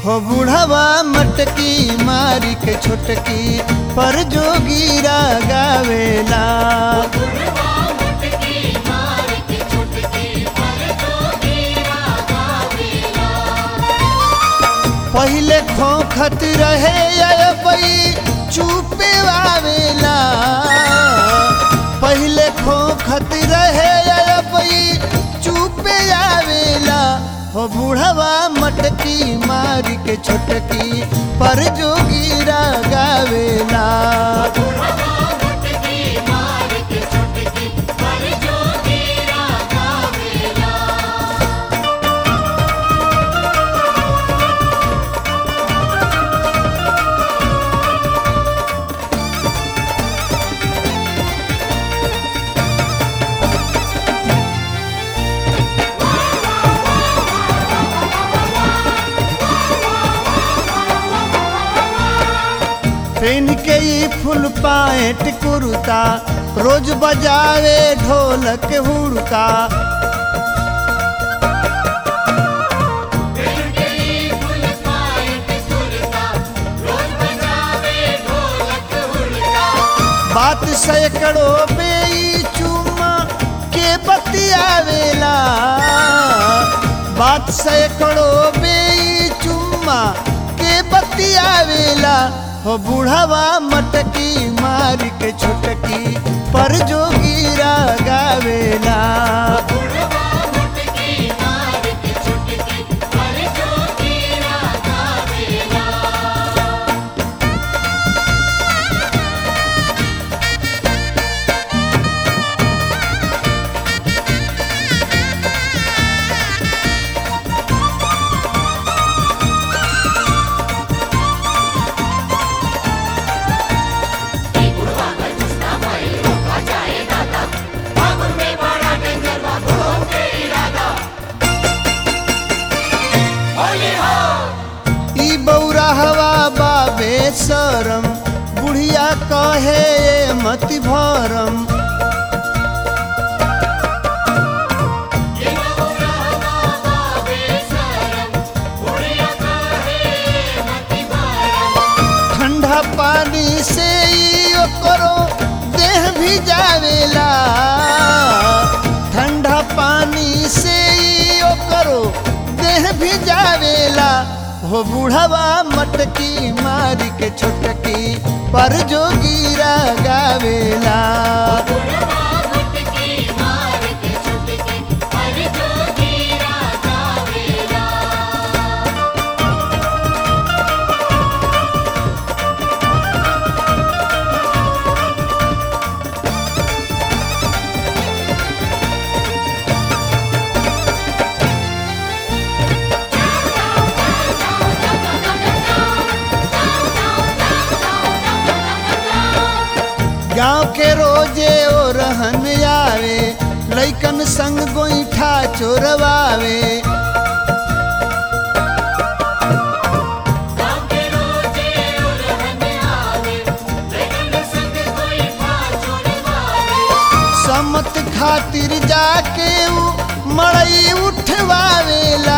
हो बुढ़वा मटकी मारी के छोटकी पर जोगीरा गावेला पहिले खोखत रहे अबई चुपे आवेला पहिले खोखत रहे अबई चुपे आवेला हो बुढ़वा मटकी मारी के छोटकी पर जोगीरा गावेला पेन के ई फुल पाएट कुरुता रोज बजावे ढोलक हुड़का बात सैकड़ों बेई चुम्मा के बतियावेला बात सैकड़ों बेई चुम्मा के बतियावेला हो बुढ़वा मटकी मार के छोटकी पर जोगीरा गावेला ई बौरा हवा बाबे सरम बुढ़िया कहे ये मति भरम ठंडा पानी से ई ओकरो देह भी जावेला ठंडा पानी से ई ओकरो देह भी जावेला हो बुढ़वा मटकी मारी के छोटकी पर जोगीरा गावेला गांव के रोजे ओ रहन आवे लैकन संग गोईठा चोरवावे समत खातिर जाके उ मड़ई उठवावेला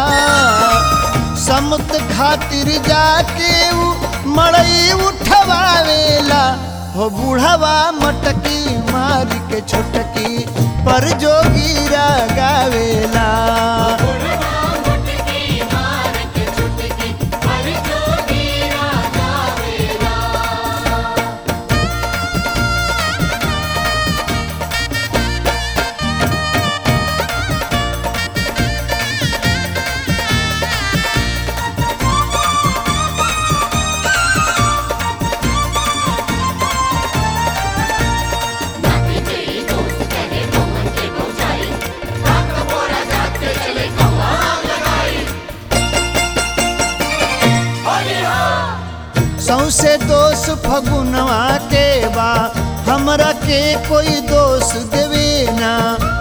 समत खातिर जाके उ मड़ई उठवावेला हो बुढ़वा मटकी मार के छोटकी पर जोगीरा गावेला सौसे दोष फगुनवा के बा हमरा के कोई दोष देवे ना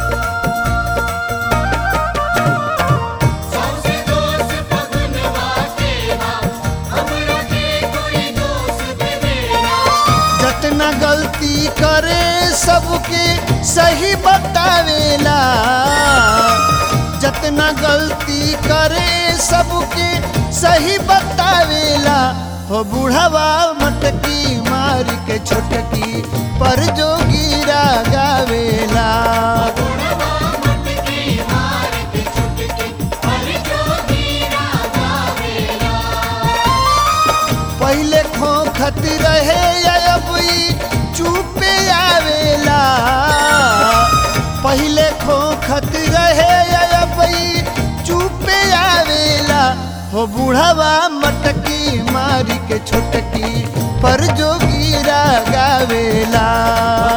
जतना गलती करे सबके सही बतावेला जतना गलती करे सबके सही बतावेला हो बुढ़वा मटकी मार के छोटकी पर जो गिरा गावेला पहले खोखत रहे अब ई चुपे आवेला पहले खोखत रहे अब ई चुपे आवेला हो बुढ़वा मटकी मारी के छोटकी पर जो गिरा गावेला